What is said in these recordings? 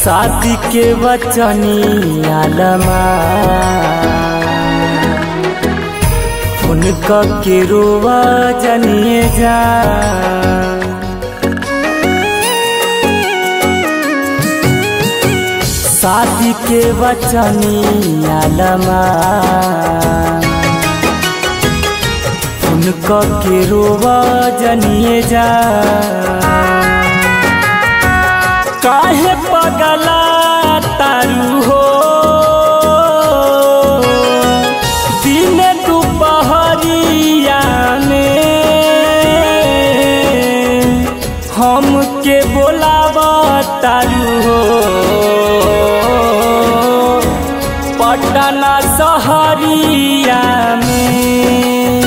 शादी के बचनी आलमा उनका के रोवा जनिए जा शादी के बचनी आलमा उनका के रोवा जनिए जा काहे पगला तारू हो दिन दुपहरिया में हम के बोलावा तारू हो पटना सहरिया में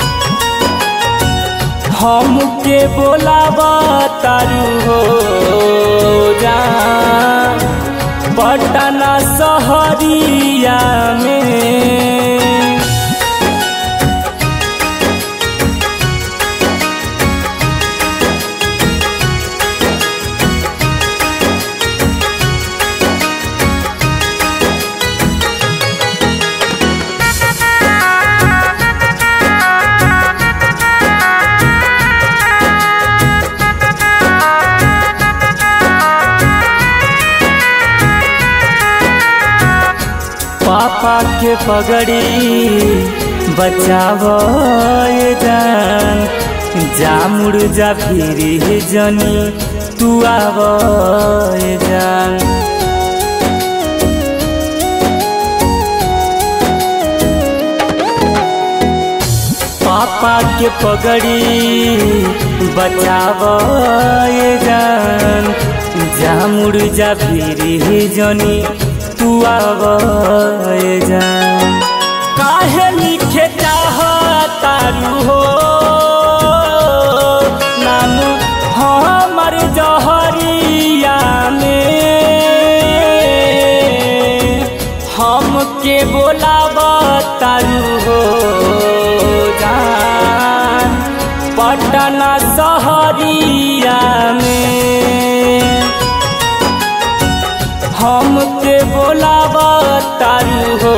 हम के बोलावा तारू हो जा पटना सहरिया में पापा के पगड़ी बचाव जान जा मुड़ जा फिर जनी तू आव जान पापा के पगड़ी बचाव जान जा मुड़ जा फिर जनी तू आव जान काहे लिखे चाह तारू हो नाम हमर जहरिया में हम के बोलाब तारू हो जान पटना सहरिया में हम के बोलावा तारू हो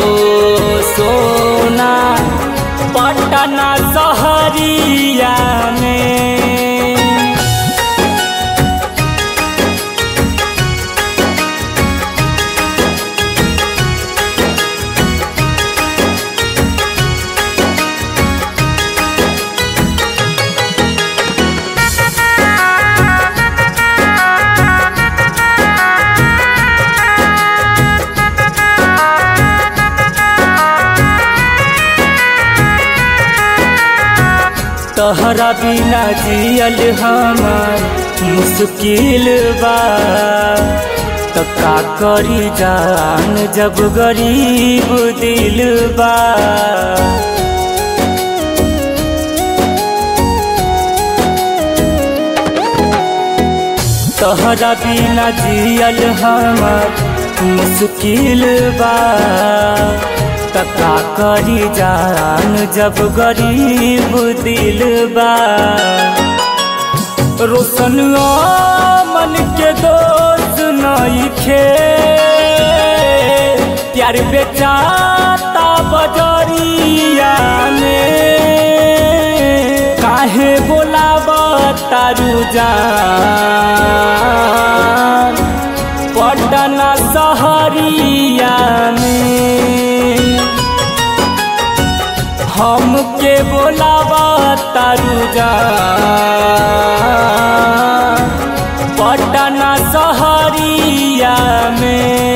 सोना पटना सहरिया में तहरा बिना जियल हमार मुश्किल बा तो का करी जान जब गरीब दिल बा तहरा बिना जियल हमार मुश्किल बा तका करी जान जब गरीब दिल बा रोशन मन के दोस्त नहीं खे प्यार बेचाता बजरिया में काहे बोलाब तारू जान पटना सहरिया में हम के बोलावा तारू जान पटना सहरिया में